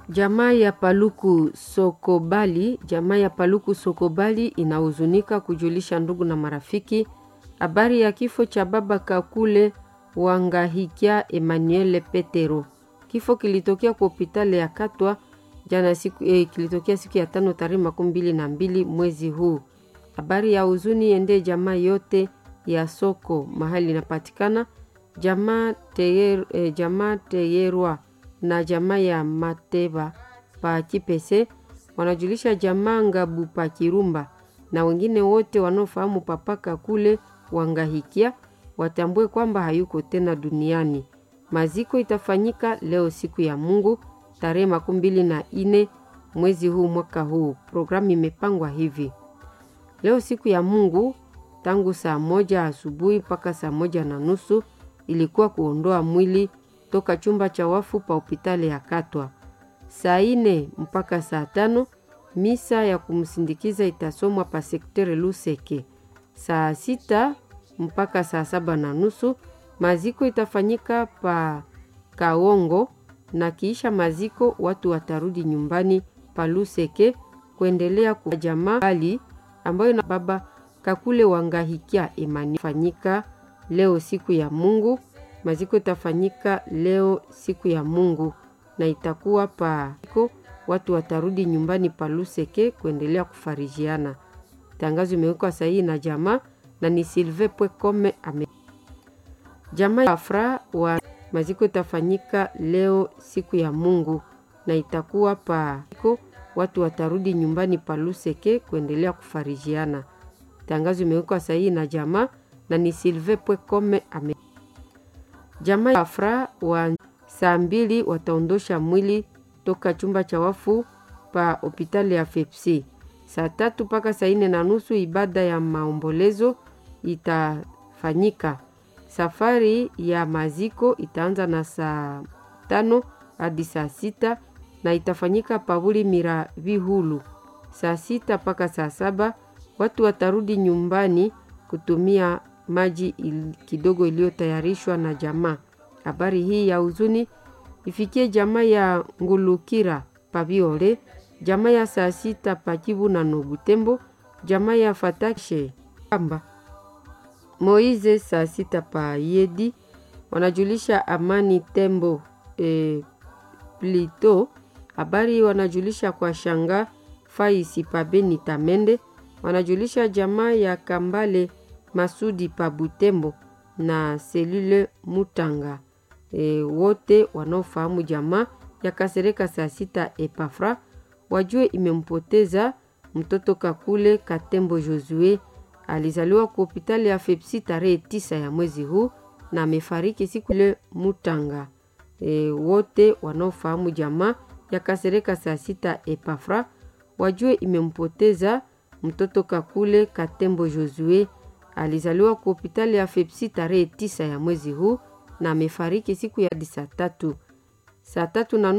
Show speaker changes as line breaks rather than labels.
Jamaa ya Paluku Sokobali, jamaa ya Paluku Sokobali inahuzunika kujulisha ndugu na marafiki habari ya kifo cha baba Kakule Wangahikia Emmanuel Petero. Kifo kilitokea kwa hospitali ya Katwa jana siku, eh, kilitokea siku ya tano tarehe makumi mbili na mbili mwezi huu. Habari ya huzuni ende jamaa yote ya soko mahali inapatikana jamaa teyer, eh, jamaa Teyerwa na jamaa ya Mateba pa Kipese wanajulisha jamaa Ngabu pa Kirumba na wengine wote wanaofahamu papaka kule Wangahikia watambue kwamba hayuko tena duniani. Maziko itafanyika leo siku ya Mungu tarehe makumi mbili na ine mwezi huu mwaka huu. Programu imepangwa hivi: leo siku ya Mungu tangu saa moja asubuhi mpaka saa moja na nusu ilikuwa kuondoa mwili toka chumba cha wafu pa hospitali ya Katwa. Saa ine mpaka saa tano misa ya kumsindikiza itasomwa pa sektere Luseke. Saa sita mpaka saa saba na nusu maziko itafanyika pa Kaongo, na kiisha maziko watu watarudi nyumbani pa Luseke kuendelea kwa jamaa hali ambayo na baba Kakule Wangahikia imani fanyika leo siku ya Mungu. Maziko itafanyika leo siku ya Mungu na itakuwa pa watu watarudi nyumbani pa Luseke kuendelea kufarijiana. Tangazo imewekwa sahihi na jamaa na ni Silve Pwekome ame jamaa ya Afra wa maziko itafanyika leo siku ya Mungu na itakuwa pa watu watarudi nyumbani pa Luseke kuendelea kufarijiana. Tangazo imewekwa sahihi na jamaa na ni Silve Pwekome ame jamaa ya Afra wa saa mbili wataondosha mwili toka chumba cha wafu pa hospitali ya Fepsi. Saa tatu mpaka saa nne na nusu ibada ya maombolezo itafanyika. Safari ya maziko itaanza na saa tano hadi saa sita na itafanyika pavuli mira vihulu. Saa sita mpaka saa saba watu watarudi nyumbani kutumia maji il, kidogo iliyotayarishwa na jamaa. Habari hii ya huzuni ifikie jamaa ya Ngulukira Paviole, jamaa ya saa sita Pakivu na Nobutembo, jamaa ya Fatashe Kamba Moize saa sita pa Yedi wanajulisha Amani Tembo e, Plito. Habari wanajulisha kwa shanga Faisi pa Beni Tamende, wanajulisha jamaa ya Kambale Masudi pa Butembo na Selule Mutanga. E, wote wanaofahamu jamaa ya Kasereka saa sita Epafra wajue imempoteza mtoto Kakule Katembo Josue. Alizaliwa kwa hospitali ya Fepsi tarehe tisa ya mwezi huu na amefariki siku ile Mutanga. E, wote wanaofahamu jamaa ya Kasereka saa sita Epafra wajue imempoteza mtoto Kakule Katembo Josue. Alizaliwa kwa hospitali ya Fepsi tarehe tisa ya mwezi huu na amefariki siku ya saa tatu saa tatu na